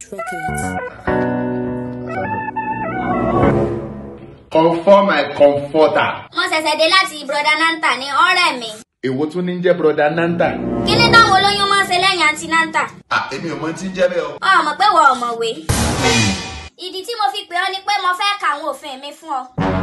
Records. Comfort my comforter. mo ṣẹ̀ṣẹ̀ dé láti broda nanta ní ọ̀rẹ́ mi. Èwo tún ní jẹ́ broda Nanta? kí ni táwọn olóyún máa ń ṣe lẹ́yìn àǹtí nanta. À èmi ò mọ tí ń jẹ́ bẹ́ẹ̀ o. ọ mọ̀ pé wọ́n ọ̀mọ̀wé. ìdí tí mo fi pè ọ́ ni pé mo fẹ́ ka àwọn òfin mi fún ọ.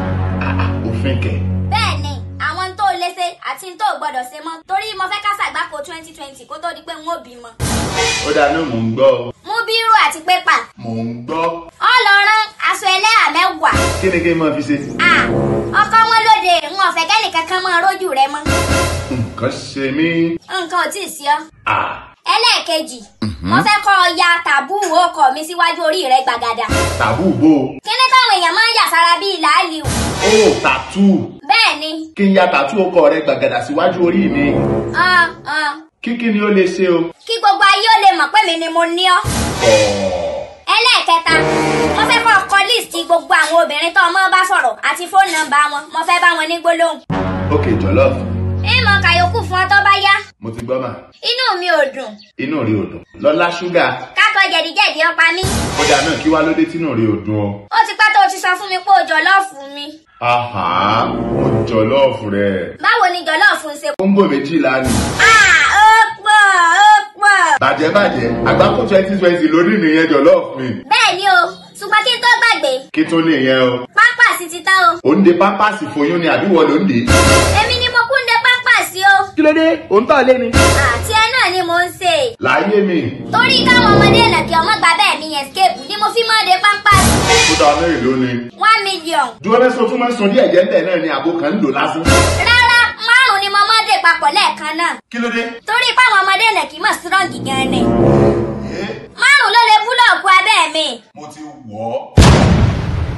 Òfin kẹ̀. bẹ́ẹ̀ ni àwọn tó lè ṣe àti tó gbọ́dọ̀ ṣe mọ́ torí mo fẹ́ ká ṣàgbákò twenty twenty kó tó di pé n ó bímọ. Ó dáa náà mò ń gbọ́ o. mú bírò àti pépà. Mò ń gbọ́. ọ lọ rán aṣọ ẹlẹ́hà mẹ́wàá. Kí ni kí n máa fi ṣe? Ah, ọkọ wọn lóde n ò fẹ́ kẹ́nìkan kan máa rójú rẹ mọ́. Nǹkan ṣe mí. nǹkan ò tí ì sí ọ. À ẹlẹ́ẹ̀kejì mo fẹ́ kọ́ ọ ya tàbú ọkọ mi síwájú orí rẹ gbàgàdà. tàbú bò ó. kíní táwọn èèyàn máa ń yà sára bíi làálì o. Ó tàtú. bẹ́ẹ̀ ni Kí n ya tàtú ọkọ rẹ gbàgàdà síwájú orí mi. ah, ah, Kíkí ni ó lè ṣe o. kí gbogbo ayé ó lè mọ̀ pé mi ni mo ní ọ́. Ọ̀ọ́. ẹlẹ́ẹ̀kẹta mo fẹ́ kọ́ ọkọ líìsì gbogbo àwọn obìnrin tó ọmọ bá sọ̀rọ̀ àti fóònù nọ́mbà wọn mo fẹ́ bá wọn ní gbólóhùn. Ok jọ̀lọ́ọ̀fù. ìmọ̀ kàyókù fún ọ tó bá yá Mo ti gbọ́ mà. inú mi ò dùn Inú rí o dùn. Lọ́lá ṣúgà. kákọ jẹ̀díjẹ̀dí ọpa mi. Ó dáa náà kí wá lóde tínú rí o dùn o. ó ti pẹ́ tó o ti sọ fún mi pé o jọ̀lọ́ọ̀fù mi. Àhà, mo jọ̀lọ́ọ̀fù rẹ̀. báwo ni jọ̀lọ́ọ̀fù ń ṣe. Kóńgò méjìlá ni. ah ó pọ̀ ó pọ̀. Bàjẹ́ bàjẹ́, àgbákò twenty twenty lórí nìyẹn jọ̀lọ́ọ̀fù mi. bẹ́ẹ̀ ni o ṣùgbọ́n kí n tó gbàgbé Kí tún nìyẹn o? pápá sí ti tán o. Ò ń de pápásì foyún ni àbí wọ́n ló ń de? èmi ni mo kún de pápá sí o. Kí ló dé? Ò ń tọ̀ lé ni. àti ẹ náà ni mo ń ṣe. Láyé mi, torí káwọn ọmọdé ìnàkí ọmọ gbà bẹ́ẹ̀ mi escape ni mo fi máa de pápá sí. ó dáa mẹ́rin lónìí. one million. Dúró mẹ́sàn-án tún máa ń sun díẹ̀ jẹ́ ń tẹ̀ náà ni àbò kan ń lò lásán. rárá márùn ni mo máa dé papọ̀ lẹ́ẹ̀kan náà. Kí ló dé? torí páwọn ọmọdé ìnàkí mọ̀ strong gan ni. márùn ló lè búlọ̀kù abẹ́ mi. Mo ti wọ̀ ọ́.